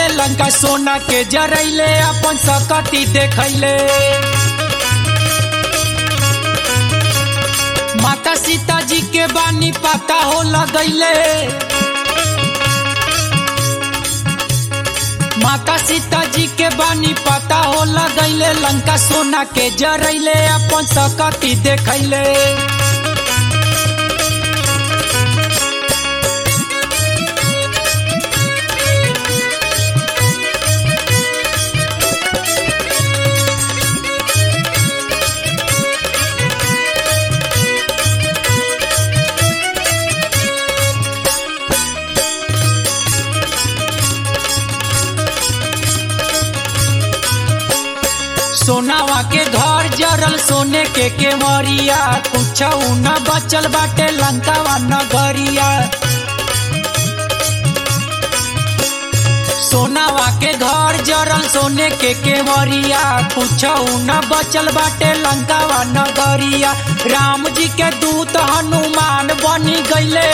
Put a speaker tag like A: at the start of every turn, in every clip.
A: लंका सोना के जरैले अपन सकती देखैले माता सीता जी के बानी पता हो लगैले माता सीता जी के बानी पता हो लगैले लंका सोना के जरैले अपन सकती देखैले सोनावा के घर जरल सोने के केवरिया कुछ न बचल बाटे लंकावा नगरिया सोनावा के घर जरल सोने के केवरिया कुछ न बचल बाटे लंकावा नगरिया राम जी के दूत हनुमान बनी गईले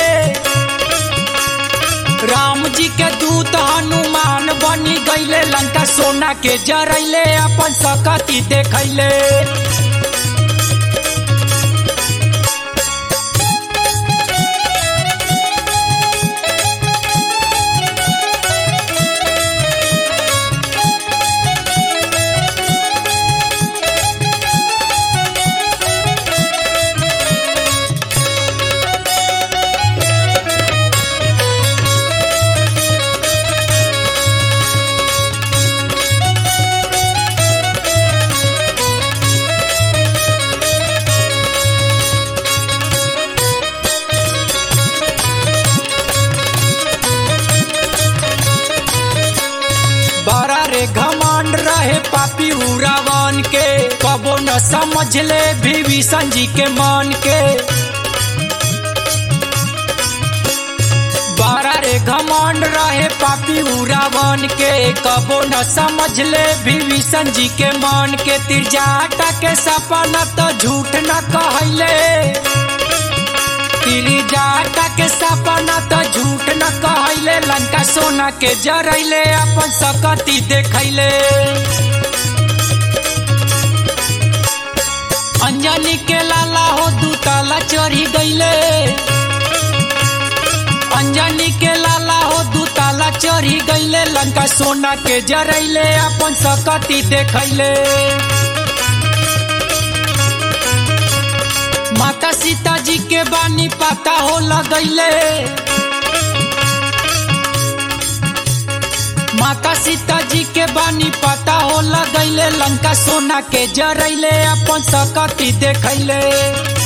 A: राम जी के दूत हनुमान बनी गईले लंका सोना के जरैले अपन सकती देखैले बड़ा रे घमंड रहे पापी उरावन के कबो न समझ ले विभीषण जी के मन के बड़ा रे घमंड रहे पापी उरावन के कबो न समझ ले विभीषण जी के मन के तिरजाटा के सपना तो झूठ न कहले जाटा के सपना तो झूठ न कहले लंका सोना के जरैले अपन सकती देखैले अंजनी के लाला हो दूताला चढ़ी गईले अंजनी के लाला हो दूताला चढ़ी गईले लंका सोना के जरैले अपन सकती देखैले माता सीता जी के बानी पता हो लगैले माता सीता जी के बानी पता हो लगैले लंका सोना के जरैले अपन सकती देखैले